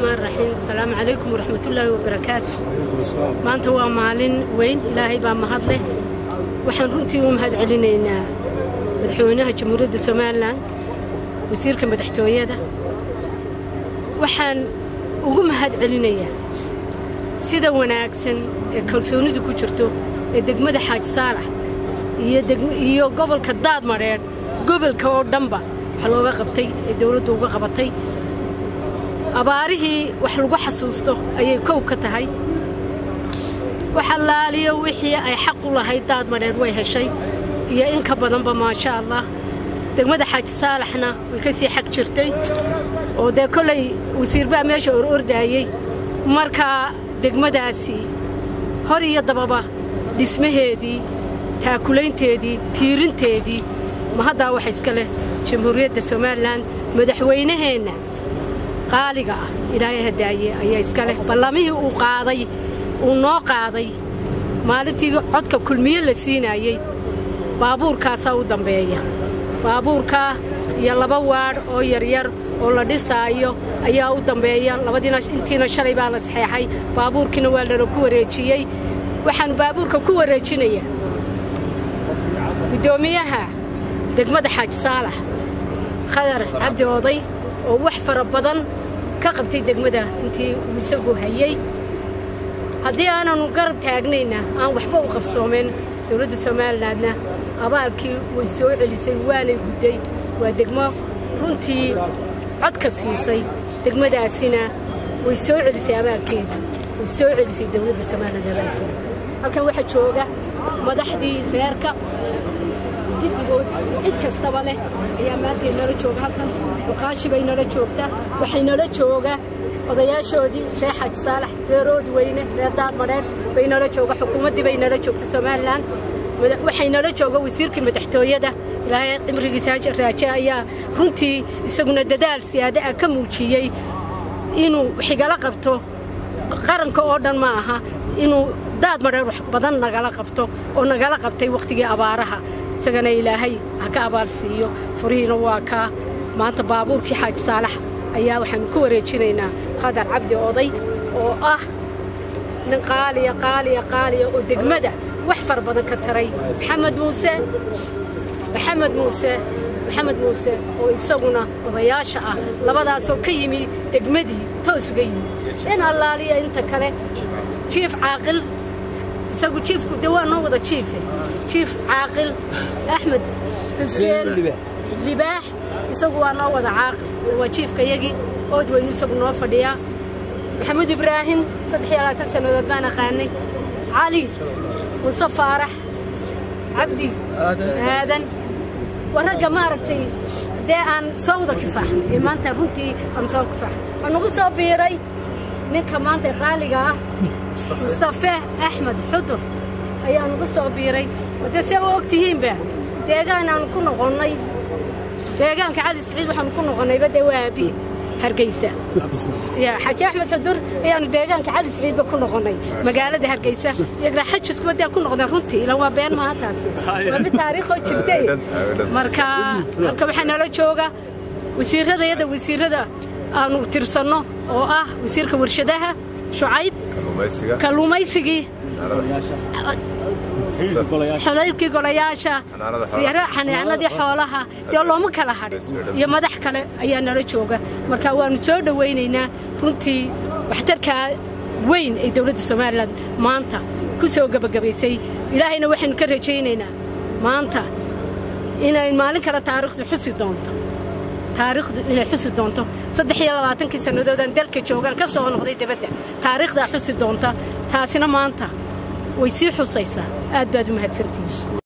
raxmaan raxiim asalaamu calaykum waraxmatullaahi wabarakaatu maanta waa maalin weyn ilaahay baa mahad leh waxaan runtii u mahad celinaynaa madaxweynaha jamhuuriyadda somalilan wasiirka madaxtooyada waxaan ugu mahad celinayaa sida wanaagsan ee kalsoonidu ku jirto ee degmada xaaji saalax iyo gobolka daadmadheedh gobolka oo dhanba wax looga qabtay ee dowladdu uga qabatay abaarihii wax lagu xasuusto ayay kow ka tahay wax allaaliyo wixii ay xaq u lahayd daadmadheedh way heshay iyo in ka badanba maasha allah degmada xaaji saalaxna way ka sii xag jirtay oo dee kollay wasiirbaa meesha or ordaayey markaa degmadaasi hor iyo dababa dhismaheedii taakulaynteedii tiirinteedii ma haddaa wax iska leh jamhuuriyadda somalilan madaxweynaheenna qaaliga ah ilaahay hadaaye ayaa iska leh ballamihii uu qaaday uu noo qaaday maalintii codka kulmiye la siinaayey baabuurkaasaa u dambeeya baabuurkaa iyo laba waadh oo yaryar oo la dhisaayo ayaa u dambeeya labadiina intiina shalay baa la saxeexay baabuurkiina waa lana ku wareejiyey waxaan baabuurka ku wareejinayaa guddoomiyaha degmada xaaji saalax khadar cabdi oday oo wax fara badan ka qabtay degmada intii uu isagu hayey haddii aananu garab taagnayna aan waxba u qabsoomen dowladda somalilandna abaalkii way soo celisay waanay gudday waa degmo runtii codka siisay degmadaasina way soo celisay abaalkeeda way soo celisay dowladda somaliland abaalkeeda halkan waxaa jooga madaxdii reerka giddigood cid kastaba leh ayaa maanta nala jooga halkan muqaashi bay nala joogtaa waxay nala jooga odayaashoodii reer xaaji saalax reer oodweyne reer daarmadheedh bay nala jooga xukuumaddii bay nala joogta somalilan waxay nala jooga wasiirkii madaxtooyada ilaahay cimrigiisa raaje ayaa runtii isaguna dadaal siyaada ah ka muujiyey inuu xigala qabto qaranka oo dhan ma aha inuu daad madheer wax badan nagala qabto oo nagala qabtay wakhtigii abaaraha isagana ilaahay ha ka abaal siiyo furihiina waa kaa maanta baabuurkii xaaji saalax ayaa waxaanu ku wareejinaynaa khadar cabdi oday oo ah nin qaaliya qaaliya qaaliya oo degmada wax far badan ka taray maxamed muuse maxamed muuse maxamed muuse oo isaguna odayaasha ah labadaasoo ka yimi degmadii toos uga yimi in allaaliya inta kale jiif caaqil isagu jiifku de waa noo wada jiife jiif caaqil axmed xuseen libaax isagu waa noo wada caaqil waa jiifkayagii ood weynu isagu noo fadhiyaa maxamuud ibraahim saddex iyo labaatan sannadood baan aqaanay cali muse faarax cabdi aadan waa ragga maaragtay dee aan soo wada kifaaxnay ee maanta runtii aan soo kifaaxnay waa nagu soo biiray ninka maanta qaaliga ah mustafe axmed xudur ayaa nagu soo biiray dee see u og tihiinba deegaan aanu ku noqonnay deegaanka cali siciid waxaanu ku noqonnayba dee waa aabihi hargeysa xaaji axmed xudur ayaanu deegaanka cali siciidba ku noqonnay magaalada hargeysa iyagna xajiskuba dee ku noqdeen runtii ilan waa been maaha taasi waa mid taariikhoo jirtay marka halka waxaa nala jooga wasiiradayada wasiirada aanu tirsanno oo ah wasiirka warshadaha shucayb kalluumaysigii xolaylkii golayaasha xanaanadii xoolaha dee looma kala hadhin iyo madax kale ayaa nala jooga marka waannu soo dhowaynaynaa runtii waxtarkaa weyn ay dowladda somalilan maanta ku soo gebagabaysay ilaahayna waxaynu ka rajaynaynaa maanta inay maalin kale taariikhdu xusi doonto taariikhdu inay xusi doonto saddex iyo labaatankii sannadoodaan dalka joogaan ka soo noqday debadda taariikhdaa xusi doonta taasina maanta way sii xusaysaa aad baad u mahadsantihiin